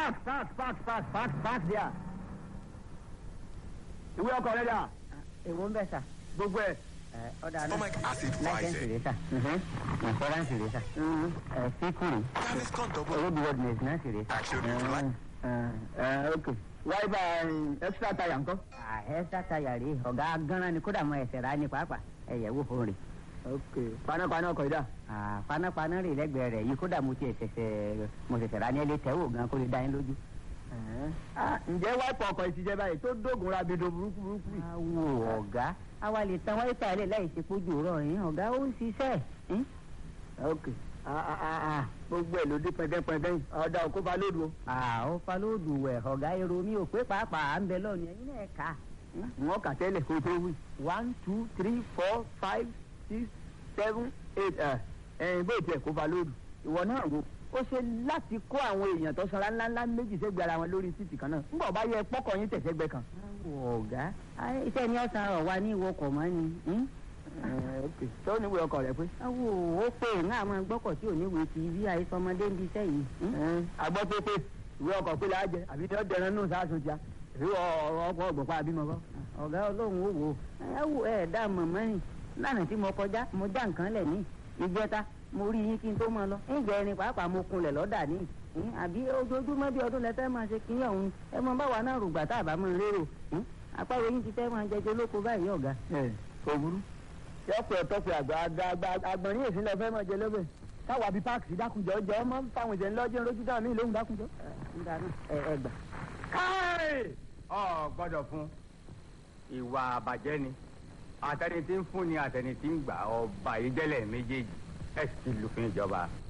park park park park park park there. ìwé ọkọ̀ rẹ̀ dà èwo ń bẹ̀ sà gbogbo ẹ̀. ẹ ọ̀dà náà Stomach acid láìsẹ̀nsì poison. rẹ̀ sà ìfọ́ránsì rẹ̀ sà ẹ síkùrù Gaviscon double. roadworthiness náà sì rẹ̀ sà. Action if you like. ok wáyébà extra tire ńkọ́. ẹ̀ẹ́sà tayà rèé ọ̀gá gánran ni kódà mọ ẹsẹ̀ rà ní pàápàá ẹ̀yẹ̀ wò fún rè. ok panápaná ọkọ̀ yìí dà. Ah, panápaná rè lẹ́gbẹ̀ẹ́ rẹ̀ yìí kódà mo tiẹ̀ ṣẹ̀ṣẹ̀ mo ṣẹ̀ṣẹ̀ rà ní ẹlẹ́ tẹ́wò gan kó lè dá yín lójú. Ah, ǹjẹ́ wáìpù ọkọ̀ yìí ti jẹ́ báyìí tó dógun rabido burúkú burúkú yìí. awo ọ̀gá àwa lè tan wáyé tààlẹ̀ láì ṣe pójú rọ̀ yín ọ̀gá ó ń ṣiṣẹ́ yín. ok Ah, ah, ah, ah. gbogbo ẹ̀ ló dé pẹ́ndẹ́pẹ́ndẹ́ yìí ọ̀dà òkú fa lódu o. àwọn falóòdù wẹ̀ ọ̀gá èrò mi ò pé pàápàá à ń bẹ lọ́ọ̀nù ẹ̀yin náà kà á. wọ́n kà tẹ́lẹ̀ kó tó wí. one two three four five six seven eight ẹ̀ ẹ̀yìn bó tiẹ̀ kó fa lódu. ìwọ náà wo ó ṣe láti kó àwọn èèyàn tó sanra ńláńlá méjì sẹ́gbẹ̀ẹ́ ara wọn lórí títì kan náà ńgbọ̀ bá yẹ pọ́kọ̀ yín tẹ̀sẹ̀gbẹ́ kan. awo ọ̀gá ayé iṣẹ́ ni ọ̀sán rọ̀ wá ní ìwọkọ̀ mọ́ ni. yín. Ẹ̀, ok tó níwèé ọkọ̀ rẹ pé. awo ó pè ń àwọn gbọ́kọ̀ tí ò ní wèé ti bí àìsọmọdé ń bi iṣẹ́ yìí. yín. Ẹ̀, agbọ́ pé pé ìwé ọkọ̀ pé la jẹ àbí tí ó dẹran nù sáàsùn tíá ìwé ọkọ̀ ọgbọ̀pá àbímọ kọ́. ọ̀gá ọlọ́run ó wò ó ẹ wò ẹ dá mọ̀mọ́ rìn lánàá tí mo kọjá mo já nǹkan lẹ̀ ní ìjẹta mo rí yín kí n tó máa lọ ǹjẹ́ ẹni pàápàá mo kunlẹ̀ lọ́dà ní ìhín, àbí ojoojúmọ́ bí ọdún lẹ́tẹ́ máa ṣe kíní ọ̀hún ẹ mọ báwa náà rògbà tá a bá máa lérò ìhín, àpárò yín ti fẹ́ máa jẹjẹ lóko báyìí ọ̀gá. ẹ kò burú. yọpẹ ọtọpẹ àgbà àgbà àgbà àgbọ̀nrín èsì lọ fẹ́ mọ̀ jẹ lóbẹ̀. káwa bíi páàkì dákunjọ jẹ ọmọ fáwọn ìṣẹ̀lẹ̀ lọ́jọ́ lójú dáhùn mí lóhùn dákunjọ. ń dáná ẹ ẹ gbà. káì ọ gbọ́dọ̀ fún ìwà àbàjẹ́ ni àtẹni tí ń fún ni àtẹni tí ń gbà ọba ìdẹlẹ méjèèjì ẹ sì ti lùfin ìjọba.